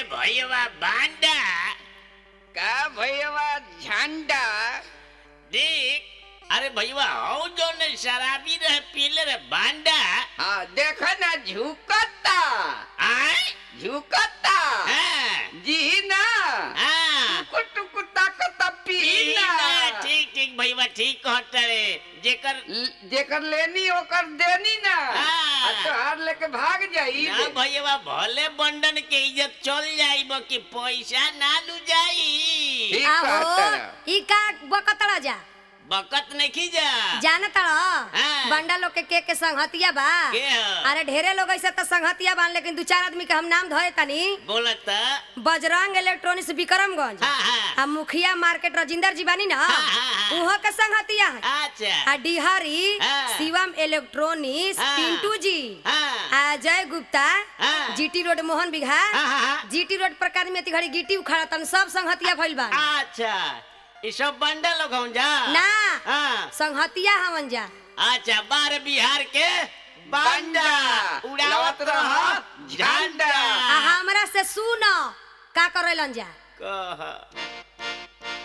भैया बांडा का भैया झंडा देख अरे भैया हो जो ने शराबी रहे पीले रे बांडा हाँ देखो ना झुकता आए झुकता हाँ जी ना हाँ टुकु टुकु ताकता पीना पीना ठीक ठीक भैया ठीक कहता रे जेकर ल- जेकर लेनी ओकर देनी ना हाँ। आ तोहार लेके भाग जाई ना भैया भले बंडन के इज्जत चल जाई कि पैसा ना लू जाई ठीक आहो कहता ई का बकतड़ा जा बकत नहीं की जा जाना तड़ हाँ। बंडा लोग के के के संगहतिया बा के ह? अरे ढेरे लोग ऐसे तो संगहतिया बा लेकिन दू चार आदमी के हम नाम धोए तनी बोलत बजरंग इलेक्ट्रॉनिक्स विक्रमगंज हाँ हाँ आ मुखिया मार्केट राजिंदर जी बानी ना हाँ, हाँ, हाँ। उहो के संगहतिया है अच्छा आ डिहरी हाँ। शिवम इलेक्ट्रॉनिक्स हाँ। पिंटू जी हाँ अजय गुप्ता हाँ। जीटी रोड मोहन बिघा हाँ, हाँ, हाँ। जीटी रोड पर आदमी अति घड़ी गिट्टी उखाड़ा तन सब संगहतिया भइल बा अच्छा ये सब बंडा लोग हम जा ना हाँ संगहतिया हवन जा अच्छा बार बिहार के बंडा बंडा, उड़ावत उड़ावत रह रह झंडा। आ हमरा से सुन का करेलन जा कह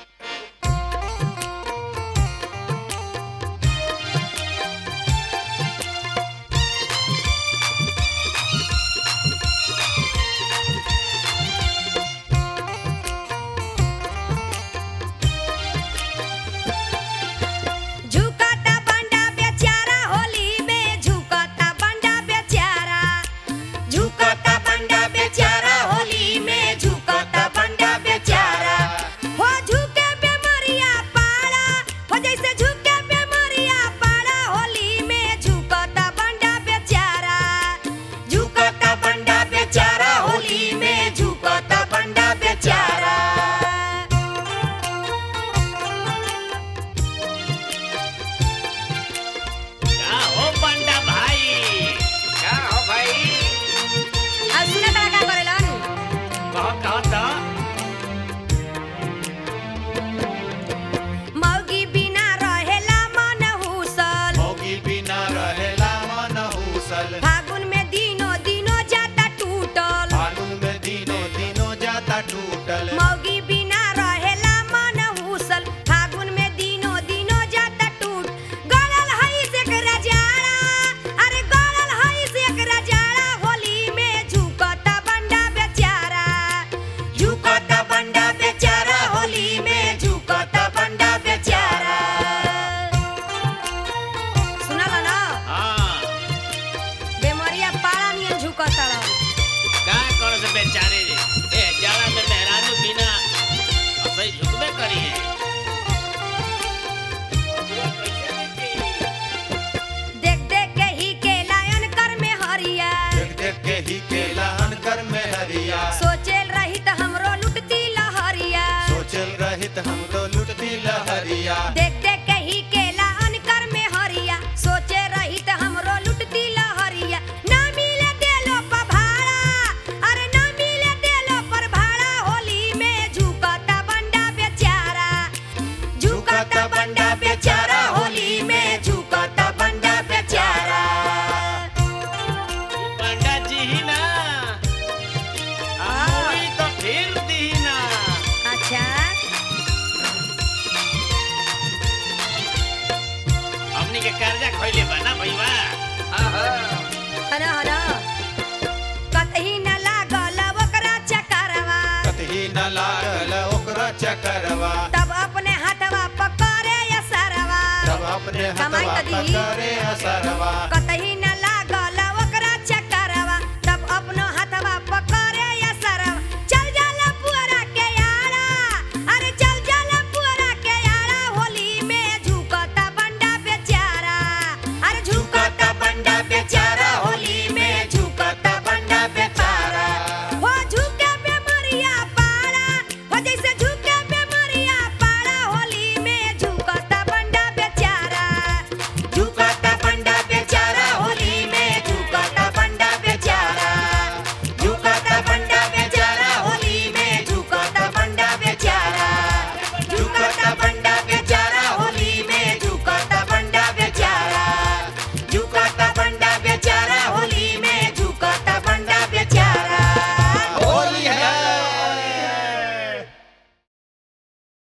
झुकता बंडा बेचारा होली में झुकता बंडा बेचारा झुकता बंडा बेचारा होली में झुकता बंडा बेचारा हो झुके बेमरिया पाड़ा हो जैसे झुके बेमरिया पाड़ा होली में झुकता बंडा बेचारा झुकता बंडा बेचारा होली में झुकता बंडा बेचारा का हो बंडा भाई का हो भाई अब सुना तड़ा का करेलन कह कह तो मौगी बिना रहेला मन हुसल भोगी बिना रहेला मन हुसल फागुन में दिनो दिनो जाता टूटल फागुन में दिनो दिनो जाता टूटल मौगी बिना रहेला मन हुसल फागुन में दिनो दिनो जाता टूट गलल हई से एक रजाड़ा अरे गलल हई से एक रजाड़ा होली में झुकता बंडा बेचारा झुकता बंडा बेचारा होली में झुकता बंडा बेचारा सुनल ना हाँ बेमरिया पाड़ा नियन झुकता रह का कर से बेचारे रे ए जाला में मेहरानू बिना असई झुकबे करी है देख देख के ही के लायन कर में हरिया देख देख के ही केला अनकर में हरिया सोचेल रही त हमरो लुटती लहरिया सोचल रहित हम तो लुटती लहरिया देख देख के ही के लायन कर में हरिया सोचे रही त हमरो लुटती लहरिया ना मिले देलो पर भाड़ा अरे ना मिले देलो पर भाड़ा होली में झुकता बंडा बेचारा झुकता बंडा बेचारा होली में झुकता बंडा बेचारा बंडा जी ही ना मूवी तो फिर दी ना अच्छा हमनी के कर्जा खइले बा ना भईवा आहा। हन हन कतही न लागल ओकरा चकरवा कतही न लागल ओकरा चकरवा तब अपने हाथवा पकड़े असरवा तब अपने कमाई हथवा त दीही। पकड़े असरवा कतही न